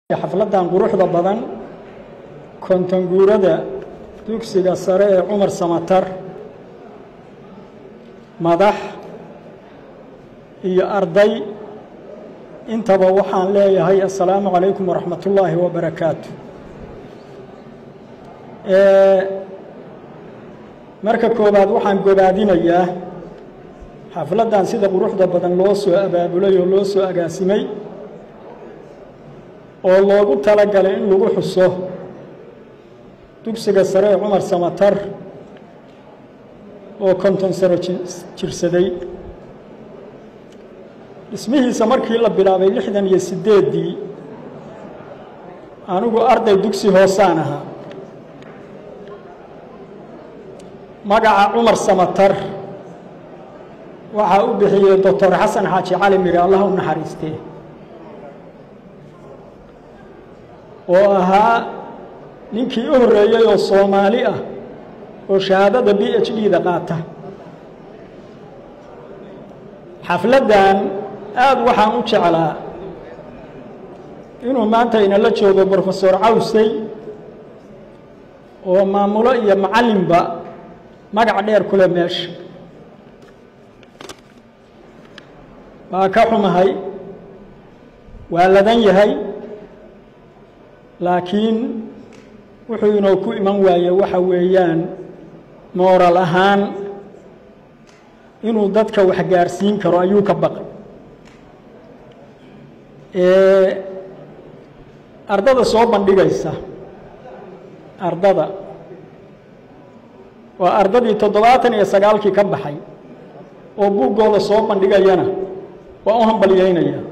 xafladdan quruxda badan kontonguurada dugsiga sare ee cumar samatar madax iyo arday intaba waxaan leeyahay assalaamu calaykum waraxmat ullaahi wabarakaatu marka koowaad waxaan gobaadinayaa xafladdan sida quruxda badan loo soo abaabulay oo loo soo agaasimay oo loogu talagalay in lagu xuso dugsiga sare ee cumar samatar oo konton sano jirsaday dhismihiisa markii la bilaabay lixdan iyo siddeeddii anigu arday dugsi hoosaan ahaa magaca cumar samatar waxaa u bixiyey doctor xasan xaaji cali miri allah u naxariistee oo ahaa ninkii u horreeyey oo soomaali ah oo shahaadada b h d da qaata xafladdan aada waxaan u jeclaa inuu maanta inala joogo brofesor cawsey oo maamulo iyo macallinba magac dheer ku leh meesha waa ka xumahay waa ladan yahay laakiin wuxuu inoo ku iman waaye waxa weeyaan mooral ahaan inuu dadka wax gaarsiin karo ayuu ka baqay ardada soo bandhigaysa ardada waa ardadii toddobaatan iyo sagaalkii ka baxay oo buuggooda soo bandhigayana waa u hambalyaynaya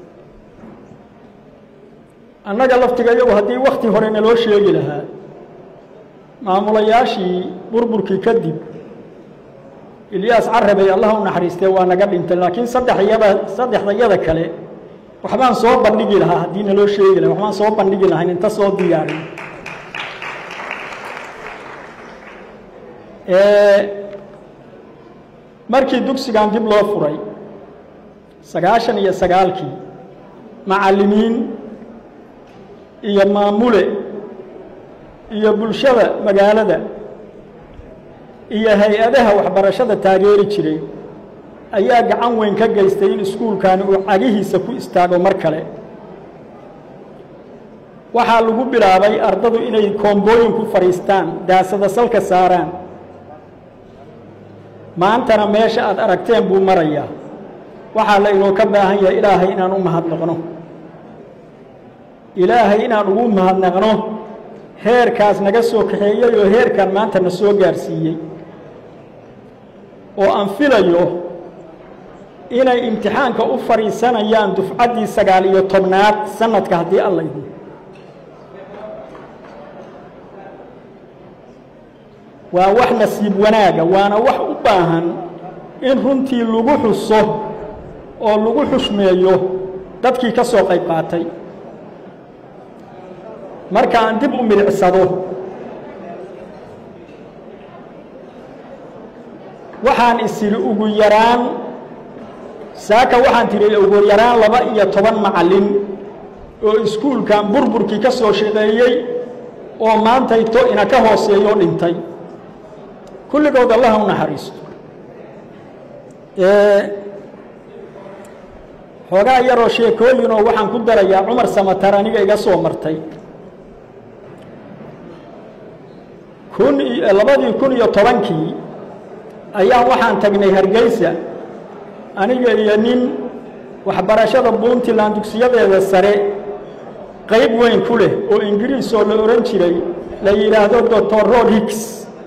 annaga laftiga iyagu haddii wakhti hore naloo sheegi lahaa maamulayaashii burburkii kadib ilyaas carabey allah u naxariistee waa naga dhintay laakiin saddexyada saddexdayada kale waxbaan soo bandhigi lahaa haddii naloo sheegi lahaa waxbaan soo bandhigi lahayn inta soo diyaarin markii dugsigan dib loo furay sagaashan iyo sagaalkii macallimiin iyo maamule iyo bulshada magaalada iyo hay-adaha waxbarashada taageeri jiray ayaa gacan weyn ka geystay in iskuulkani uu cagihiisa ku istaago mar kale waxaa lagu bilaabay ardadu inay koombooyin ku fadhiistaan daasada salka saaraan maantana meesha aad aragteen buu marayaa waxaa la inoo ka baahan yahay ilaahay inaan u mahadnaqno ilaahay inaan ugu mahadnaqno heerkaas naga soo kaxeeyey oo heerkan maanta na soo gaarsiiyey oo aan filayo inay imtixaanka u fadhiisanayaan dufcaddii sagaal iyo tobnaad sanadka haddii alla idin waa wax nasiib wanaaga waana wax u baahan in runtii lagu xuso oo lagu xushmeeyo dadkii ka soo qayb qaatay marka aan dib u milicsado waxaan isiri ugu yaraan saaka waxaan tidhi ugu yaraan laba iyo toban macallin oo iskuulkan burburkii ka soo shaqeeyey oo maantayto ina ka hooseeyoo dhintay kulligood allaha u naxariisto xoogaa yaroo sheekooyinoo waxaan ku darayaa cumar samatar aniga iga soo martay kun labadii kun iyo tobankii ayaan waxaan tagnay hargeysa aniga iyo nin waxbarashada puntland dugsiyadeeda sare qayb weyn ku leh oo ingiriis oo la odhan jiray la yidhaahdo doctor rod hicks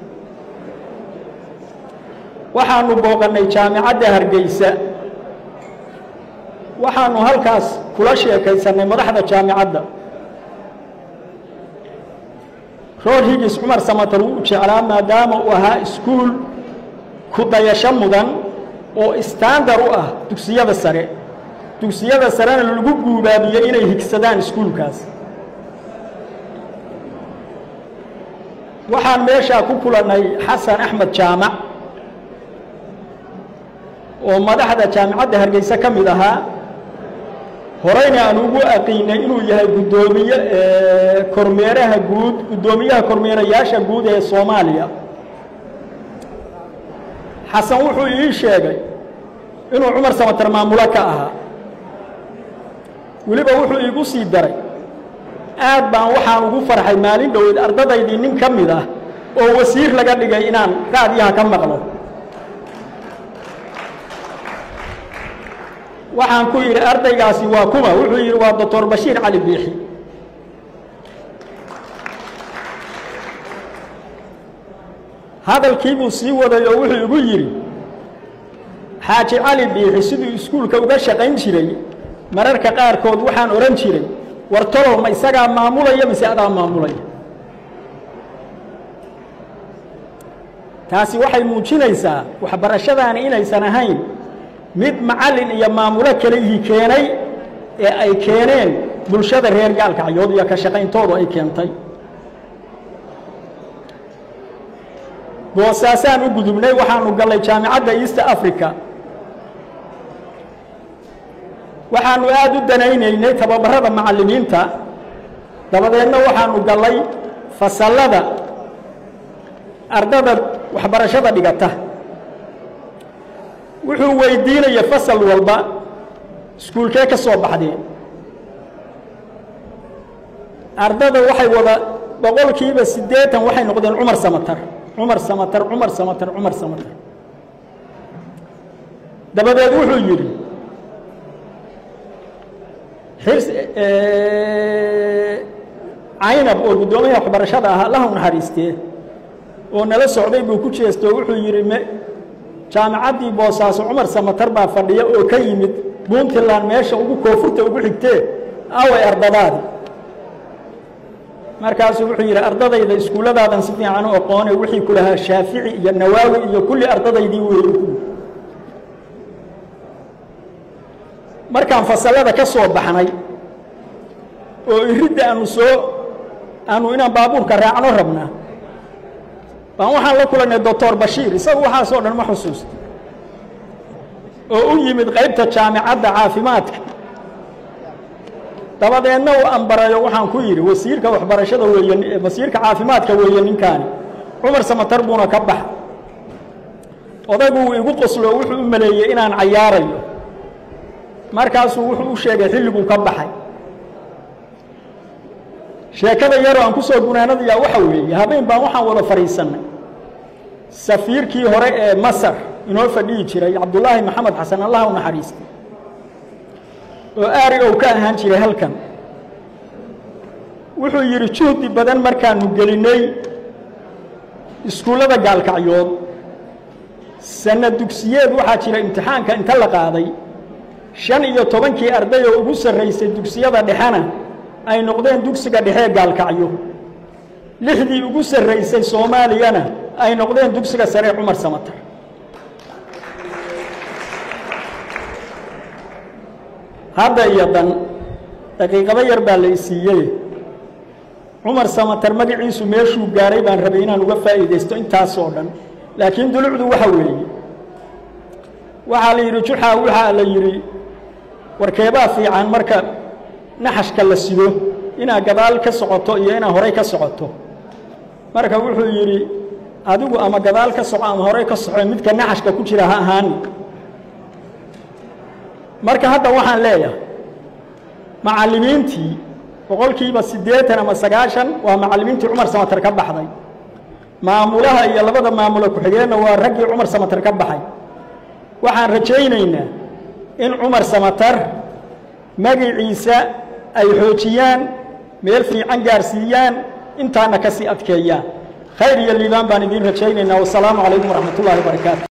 waxaanu booqannay jaamicadda hargeysa waxaanu halkaas kula sheekaysannay madaxda jaamicadda rood higis cumar samatar wuu jeclaa maadaama uu ahaa iskuul ku dayasho mudan oo istandar u ah dugsiyada sare dugsiyada sarena lagu guubaabiyey inay higsadaan iskuulkaas waxaan meeshaa ku kulannay xasan axmed jaamac oo madaxda jaamicadda hargeysa ka mid ahaa horeyna aan ugu aqiinay inuu yahay guddoomiye kormeeraha guud guddoomiyaha kormeerayaasha guud ee soomaaliya xasan wuxuu ii sheegay inuu cumar samatar maamulo ka ahaa weliba wuxuu iigu sii daray aad baan waxaan ugu farxay maalin dhoweed ardadaydii nin ka mid ah oo wasiir laga dhigay inaan raadyaha ka maqlo waxaan ku yidhi ardaygaasi waa kuma wuxuu yidhi waa doctor bashiir cali biixi hadalkii buu sii waday oo wuxuu igu yidhi xaaji cali biixi siduu iskuulka uga shaqayn jiray mararka qaarkood waxaan odhan jiray war tolow ma isagaa maamulaya mise adaa maamulaya taasi waxay muujinaysaa waxbarashadaani inaysan ahayn mid macallin iyo maamulo kalihii keenay ee ay keeneen bulshada reer gaalkacyood iyo ka shaqayntoodu ay keentay boosaasaan u gudubnay waxaanu gallay jaamicadda east africa waxaanu aada u danaynaynay tababarada macallimiinta dabadeedna waxaanu gallay fasallada ardada waxbarashada dhigata wuxuu weydiinaya fasal walba iskuulkee ka soo baxdeen ardada waxay wada boqolkiiba siddeetan waxay noqdeen cumar samatar cumar samatar cumar samatar cumar samatar dabadeed wuxuu yidhi xirs caynab oo guddoomiyaha waxbarashada ah allaha u naxariistee oo nala socday buu ku jeesto wuxuu yidhi m jaamicaddii boosaaso cumar samatar baa fadhiya oo ka yimid puntland meesha ugu koonfurta ugu xigtee away ardadaadi markaasuu wuxuu yidhi ardadayda iskuulladaadan si fiican u aqoone wixii ku lahaa shaafici iyo nawaawi iyo kulli ardadaydii weeye markaan fasallada ka soo baxnay oo iridda aanu soo aanu inaan baabuurka raacno rabnaa baan waxaan la kulannay doctor bashiir isagu waxaasoo dhan ma xusuusta oo u yimid qaybta jaamicadda caafimaadka dabadeedna uu ambarayo waxaan ku yidhi wasiirka waxbarashada weeye wasiirka caafimaadka weeye ninkaani cumar samatar buuna ka baxa odaygu uu igu qoslo wuxuu u maleeyey inaan cayaarayo markaasuu wuxuu u sheegay xilliguu ka baxay sheekada yaroo aan ku soo gunaanadayaa waxa weeye habeen baan waxaan wada fadhiisannay safiirkii hore ee masar inoo fadhihi jiray cabdullaahi maxamed xasan allah u naxariistay oo aari ou ka ahaan jiray halkan wuxuu yidhi juhdi badan markaanu gelinnay iskuullada gaalkacyood sanna dugsiyeed waxaa jira imtixaanka inta la qaaday shan iyo tobankii arday oo ugu sarraysay dugsiyada dhexena ay noqdeen dugsiga dhexee gaalkacyo lixdii ugu sarraysay soomaaliyana ay noqdeen dugsiga saree cumar samatar hadda iyo dan daqiiqado yar baa la isiiyey cumar samatar magaciisu meeshuu gaaray baan rabay inaan uga faa'iidaysto intaasoo dhan laakiin dulucdu waxa weeye waxaa la yidhi juxaa waxaa la yidhi warkeebaa fiican marka naxashka la sido inaad gadaal ka socoto iyo inaad horay ka socoto marka wuxuu yidhi adigu ama gadaal ka soco ama horay ka soco midka naxashka ku jira ha ahaani marka hadda waxaan leeyahay macallimiintii boqolkiiba siddeetan ama sagaashan waa macallimiintii cumar samatar ka baxday maamulaha iyo labada maamulo ku-xigeenna waa raggii cumar samatar ka baxay waxaan rajaynaynaa in cumar samatar magiciisa ay xoojiyaan meel fiican gaarsiiyaan intaana ka sii adkeeyaan khayr iyo liibaan baan idiin rajaynaynaa wasalaamu calaykum waraxmat ullahi wabarakaatu